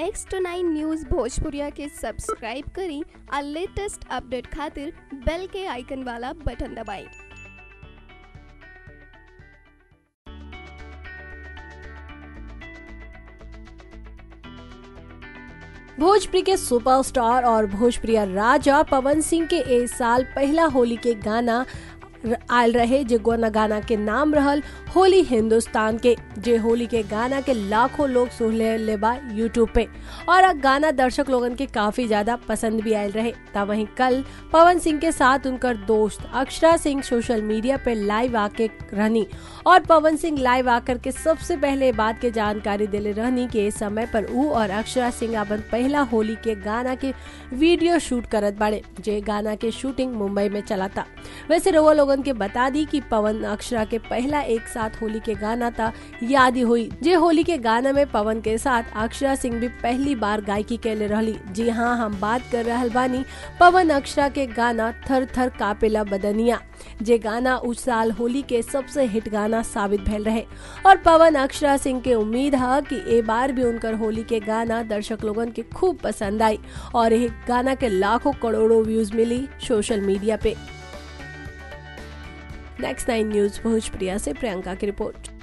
next nine news भोजपुरिया के subscribe करी और लेटेस्ट अपडेट खातिर बेल के आइकन वाला बटन दबाएं भोजपुरी के सुपरस्टार और भोजप्रिय राजा पवन सिंह के ए साल पहला होली के गाना र- आयल रहे जे गोना गाना के नाम रहल होली हिंदुस्तान के जे होली के गाना के लाखों लोग सुन ले, ले बा यूट्यूब पे और अब गाना दर्शक लोगन के काफी ज्यादा पसंद भी आयल रहे ता वहीं कल पवन सिंह के साथ उनकर दोस्त अक्षरा सिंह सोशल मीडिया पे लाइव आके रहनी और पवन सिंह लाइव आकर के सबसे पहले बात के जानकारी दिले रहनी कि इस समय पर ऊ और अक्षरा सिंह अपन पहला होली के गाना के वीडियो शूट करत बाड़े जे गाना के शूटिंग मुंबई में चला था वैसे रउआ लोगन के बता दी कि पवन अक्षरा के पहला एक साथ होली के गाना था याद ही हुई जे होली के गाना में पवन के साथ अक्षरा सिंह भी पहली बार गायकी कैले रहली जी हाँ हम बात कर रहल बानी पवन अक्षरा के गाना थर थर कापेला बदनिया जे गाना उस साल होली के सबसे हिट गाना साबित भेल रहे और पवन अक्षरा सिंह के उम्मीद है कि ए बार भी उनकर होली के गाना दर्शक लोगन के खूब पसंद आई और यह गाना के लाखों करोड़ों व्यूज मिली सोशल मीडिया पे नेक्स्ट नाइन न्यूज भोजप्रिया से प्रियंका की रिपोर्ट